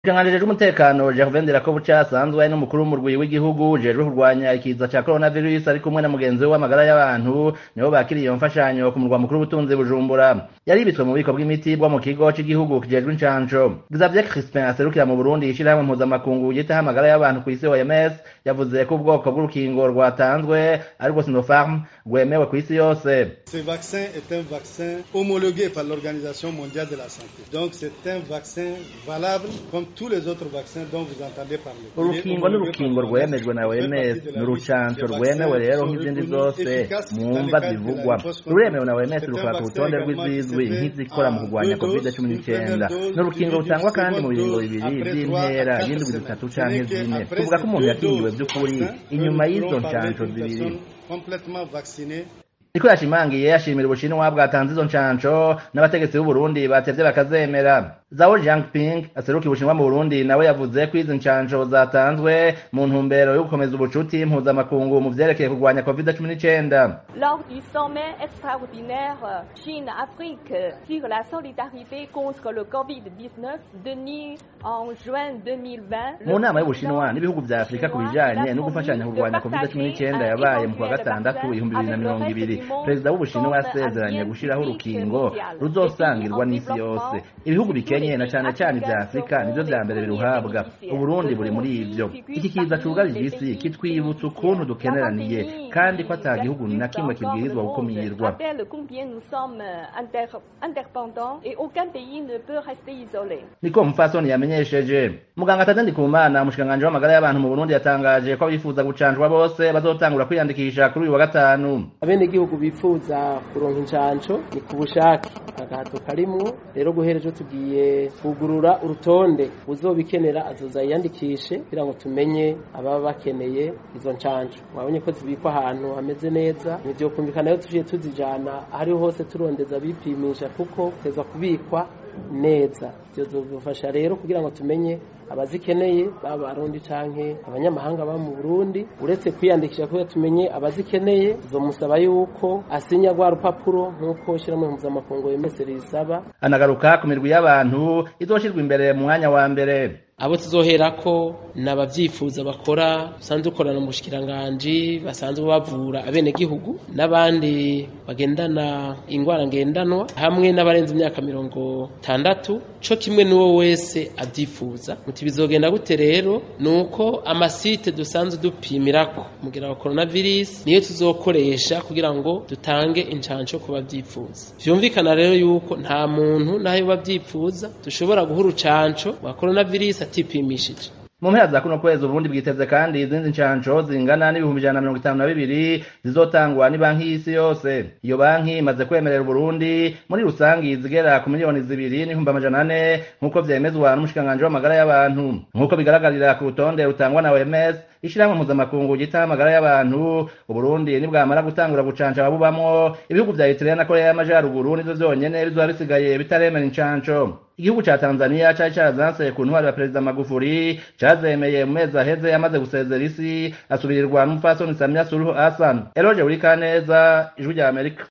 Ikiranganji c'umutekano Gervais Ndirakobuca asanzwe ari n'umukuru w'umurwi w'igihugu ujejwe kurwanya ikiza ca coronavirus ari kumwe na mugenzi we w'amagara y'abantu nibo bakiriye iyo mfashanyo ku murwa mukuru w'ubutunzi Bujumbura yaribitswe mu bubiko bw'imiti bwo mu kigo c'igihugu kijejwe incanco Xavier Crispin aserukira mu Burundi ishirahamwe mpuzamakungu yitaho amagara y'abantu kw'isi OMS yavuze ko ubwoko bw'urukingo rwatanzwe ariko Sinopharm rwemewe kw'isi yose Ce vaccin est un vaccin homologué par l'Organisation mondiale de la santé. Donc c'est un vaccin valable comme tous les autres vaccins dont vous entendez parler. urukingo n'urukingo rwemejwe na OMS ni urucanco rwemewe rero nk'izindi zose mu mva zivugwa ruremewe na OMS rukora ku rutonde rw'izizwi nk'izikora mu kurwanya covid cumi n'icyenda ni urukingo rutangwa kandi mu biringo bibiri by'intera y'indwi zitatu canke zine tuvuga ko umuntu yakingiwe by'ukuri inyuma y'izo ncanco zibiri complètement vaccinés niko yashimangiye yashimira ubushinwa bwatanze izo ncanco n'abategetsi b'uburundi batevye bakazemera zao jiangping aserukiye ubushinwa mu burundi nawe yavuze ko izi ncanco zatanzwe mu ntumbero yo gukomeza ubucuti mpuzamakungu mu vyerekeye kurwanya covid cumi n'icenda Lors du sommet extraordinaire Chine-Afrique sur la solidarité contre le Covid-19 tenu en juin 2020, mu nama y'ubushinwa n'ibihugu vya afurika ku bijanye no gufashanya kurwanya covid cumi n'icenda yabaye mu kwa gatandatu ibihumbi bibiri na mirongo ibiri perezida w'ubushinwa yasezeranye gushiraho urukingo ruzosangirwa n'isi yose ibihugu bikenye na cane cane ivya afurika nivyo vya mbere biruhabwa uburundi buri muri ivyo iki kiza cugarije isi kitwibutsa ukuntu dukeneraniye kandi ko ata gihugu na kimwe kibwirizwa gukumirwa rappelle combien nous sommes inter- interdépendants et aucun pays ne peut rester isolé. niko mupfasoni yamenyesheje muganga tade ndikumana umushikiranganji w'amagara y'abantu mu burundi yatangaje ko abifuza gucanjwa bose bazotangura kwiyandikisha kuri uyu wa gatanu abenegihugu bifuza kuronka incanco ni ku bushake agahato karimwo rero guhera ejo tugiye kugurura urutonde uzobikenera azoza yiyandikishe kugira ngo tumenye ababa bakeneye izo ncanco mwabonye ko zibikwa ahantu hameze neza nivyokumvikana rero tuciye tuzijana ahariho hose turondeza bipimisha kuko teza kubikwa neza bizofasha rero kugira ngo tumenye abazikeneye baba barundi canke abanyamahanga baba mu Burundi uretse kwiyandikisha kugira tumenye abazikeneye tuzomusaba yuko asinya rwa rupapuro nk'uko ishyirahamwe mpuzamakungu yemese risaba anagaruka ku mirwi y'abantu izoshirwa imbere mu mwanya wa mbere abo tuzoherako ni abavyifuza bakora basanzwe dukorana mu bushikiranganji basanzwe bavura abenegihugu n'abandi bagendana ingwara ngendanwa hamwe n'abarenze imyaka mirongo itandatu co kimwe n'uwo wese avyifuza muti bizogenda gute rero ni uko amasite dusanzwe dupimirako mugira wa coronavirus niyo tuzokoresha kugira ngo dutange incanco ku bavyifuza vyumvikana rero yuko nta muntu nayo bavyifuza dushobora guha urucanco rwa coronavirus atipimishije mu mpera za kuno kwezi uburundi bwiteze kandi izindi ncanco zingana n'ibihumbi ijana na mirongo itanu na bibiri zizotangwa ni banki y'isi yose iyo banki imaze kwemerera uburundi muri rusangi zigera ku miliyoni zibiri n'ibihumbi amajana ane nk'uko vyemezwa n'umushikiranganji w'amagara y'abantu nk'uko bigaragarira ku rutonde rutangwa na OMS ishirahamwe mpuzamakungu ryitaho amagara y'abantu uburundi nibwamara gutangura gucanca ababubamwo ibihugu vya eritrea na korea y'amajaruguru nivyo vyonyene bizoba bisigaye bitaremera incanco igihugu ca tanzania cari carazanse ku ntwari ya perezida magufuri cazemeye mu mezi aheze yamaze gusezera isi asubirirwa n'umupfasoni samia suluhu hassan eloge buri kaneza ijwi rya amerika